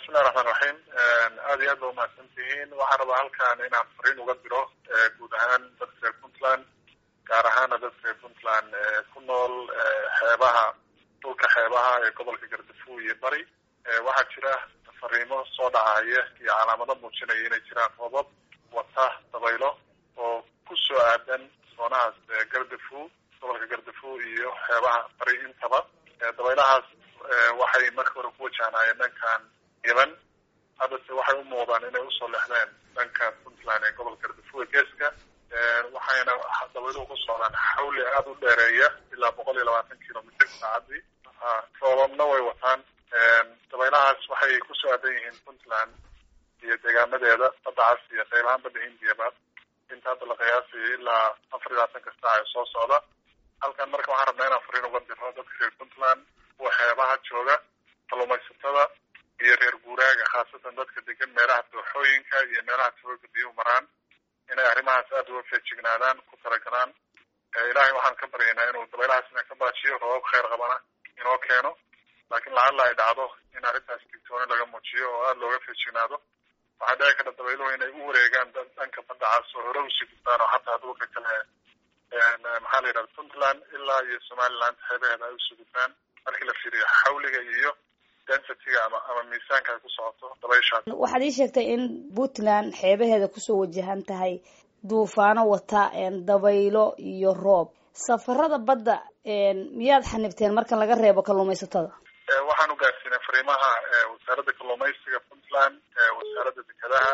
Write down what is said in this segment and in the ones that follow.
bismillahi raxmaan raxiim aad iyo aad ba umahadsan tihiin waxaan rabaa halkan inaan fariin uga diro guud ahaan dadka reer puntland gaar ahaana dadka reer puntland ku nool xeebaha dhulka xeebaha ee gobolka gardafuw iyo bari waxaa jira fariimo soo dhacaya iyo calaamado muujinaya inay jiraan roobab wata dabaylo oo ku soo aadan soonahaas gardafuw gobolka gardafuw iyo xeebaha bari intaba dabaylahaas waxay marka hore ku wajahnaayeen dhankan yemen haddase waxay u muuqdaan inay usoo lexdeen dhanka puntland ee gobolka gardafuw ee geeska waxayna dabayluhu ku socdaan xawli aada u dheereeya ilaa boqol iyo labaatan kilomitr saacadii roobabna way wataan dabaylahaas waxay kusoo aadan yihiin puntland iyo deegaamadeeda badda cas iyo qaybahaan badda hindiyaba inta hadda la qiyaasayo ilaa afar iyo labaatanka saac ee soo socda halkan marka waxaan rabnaa inaan fariin uga diro dadka reer puntland kuwa xeebaha jooga kalluumaysatada iyo reer guuraaga khaasatan dadka degan meelaha dooxooyinka iyo meelaha tawooga biyuhu maraan inay arrimahaas aada uga feejignaadaan ku talagalaan ilaahay waxaan ka baryaynaa inuu dabaylahaas ina ka baajiyo roobab kheyr qabana inoo keeno laakiin lacalla ay dhacdo in arrintaas digtooni laga muujiyo oo aada looga feejignaado waxaa dhici karta dabayluhu inay u wareegaan dhanka badda cas oo hore usii gudbaan oo xataa dhulka kale maxaa la yidhahda puntland ilaa iyo somaliland xeebaheeda ay usii gudbaan markii la fiiriyo xawliga iyo densityga ama ama miisaanka ay ku socoto dabayshaas waxaad ii sheegtay in puntland xeebaheeda kusoo wajahan tahay duufaano wata dabaylo iyo roob safarada badda miyaad xanibteen marka laga reebo kalluumaysatada waxaan u gaarsiinay fariimaha wasaaradda kalluumaysiga puntland wasaaradda dekedaha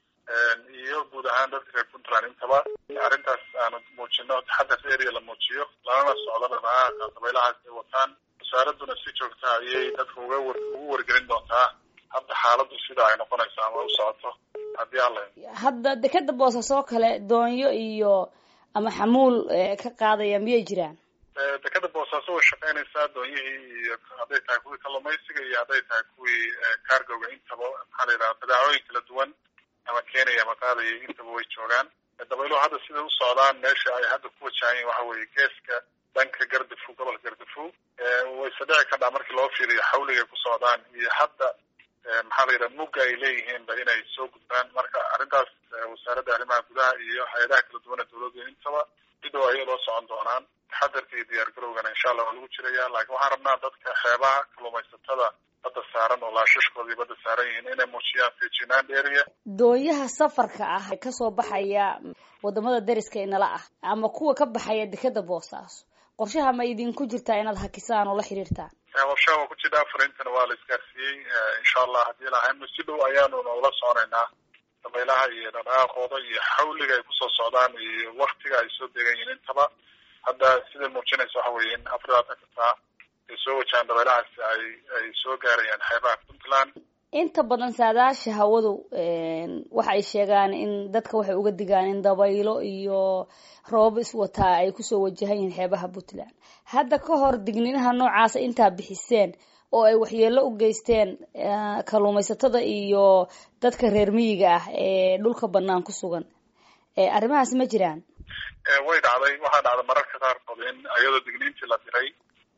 iyo guud ahaan dadka reer puntland intaba arrintaas aanu muujino taxadar area la muujiyo lalana socdo dhaqaaqa dabaylahaas ay wataan wasaaraduna si joogta ayay dadka uga ugu wargelin doontaa hadda xaaladdu sida ay noqonayso ama u socoto haddii alla hadda dekeda boosasoo kale doonyo iyo ama xamuul ka qaadaya miyay jiraan dekeda boosaaso way shaqeynaysaa doonyihii iyo hadday tahay kuwii kalluumaysiga iyo hadday tahay kuwii cargoga intaba maxaa la yidhaha badaacooyin kala duwan ama keenaya ama qaadaya intaba way joogaan dabayluhu hadda siday u socdaan meesha ay hadda ku wajahayen waxa weeye geeska dhanka gardafuw gobolka gardafuw wayse dhici kadhaa markii loo fiiriyo xawligay ku socdaan iyo hadda maxaa la yidhaha mugga ay leeyihiinba inay soo gudbaan marka arrintaas wasaaradda arrimaha gudaha iyo hay-adaha kala duwan ee dawladda intaba si dhow ayay loo socon doonaan taxadarka iyo diyaar garowgana insha allah waa lagu jiraya laakiin waxaan rabnaa dadka xeebaha kalluumaysatada badda saaran oo laashashkoodii badda saaran yihiin inay muujiyaan feejinaan dheeriya doonyaha safarka ah ee kasoo baxaya wadamada deriska inala ah ama kuwa ka baxaya dekeda boosaaso qorshaha ma idinku jirtaa inaad hakisaan oo la xiriirtaan qorshaha waa ku jira fariintana waa la isgaarsiiyey insha allah haddii lahayno si dhow ayaanuna ula soconaynaa dabaylaha iyo dhaqaaqooda iyo xawliga ay kusoo socdaan iyo waktiga ay soo degan yihiin intaba hadda siday muujinaysa waxa weeye in afar labaatanka saa ay soo wajahaan dabaylahaasi ay ay soo gaarayaan xeebaha puntland inta badan saadaasha hawadu waxa ay sheegaan in dadka waxay uga digaan in dabaylo iyo roobab iswataa ay kusoo wajahan yihiin xeebaha puntland hadda ka hor digniinaha noocaasa intaa bixiseen oo ay waxyeelo u geysteen kalluumaysatada iyo dadka reer miyiga ah ee dhulka banaan ku sugan arrimahaas ma jiraan way dhacday waxaa dhacday mararka qaarkood in iyadoo digniintii la diray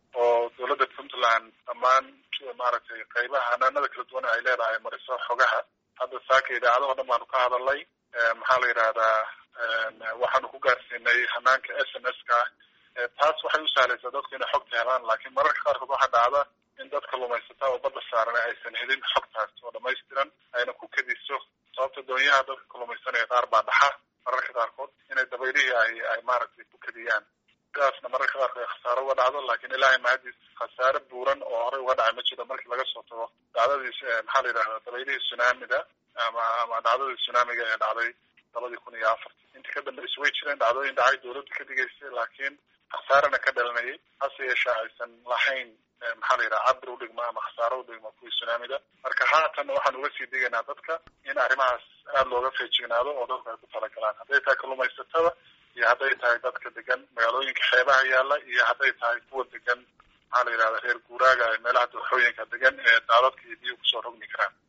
oo dawladda puntland dhammaan maaragtay qaybaha hanaanada kala duwan ay leedahay mariso xogaha hadda saaka idaacadaho dhan baanu ka hadalnay maxaa la yidhahdaa waxaanu ku gaarsiinay hanaanka s m s ka taas waxay u sahlaysaa dadku inay xogta helaan laakiin mararka qaarkood waxaa dhacda in dad kalluumaysata oo badda saaran aysan helin xogtaas oo dhamaystiran ayna ku kediso sababta doonyaha dadka kalluumaysanaya qaar baa dhaxa mararka qaarkood inay dabaylihii ay ay maaragtay ku kediyaan sidaasna mararka qaarkood ay khasaaro uga dhacdo laakiin ilaahay mahadiis khasaare buuran oo horey uga dhacay ma jiro markii laga soo tago dhacdadii maxaa la yidhahdaa dabaylihii tsunamida ama ama dhacdadii tsunamiga ee dhacday labadii kun iyo afarti intii ka dambaysa way jireen dhacdooyin dhacay dawladda ka digaysay laakiin khasaarena ka dhalanayay hase yeeshee aysan lahayn maxaa la yidhaha cabir udhigma ama khasaaro udhigma kuwii tsunamida marka haatanna waxaan uga sii digaynaa dadka in arrimahaas aada looga feejignaado oo dadku ay ku talagalaan hadday tahay kalluumaysatada iyo hadday tahay dadka degan magaalooyinka xeebaha yaalla iyo hadday tahay kuwa degan maxaa la yidhahda reer guuraaga ee meelaha dooxooyinka degan ee daadadka iyo biyo kusoo rogmi karaan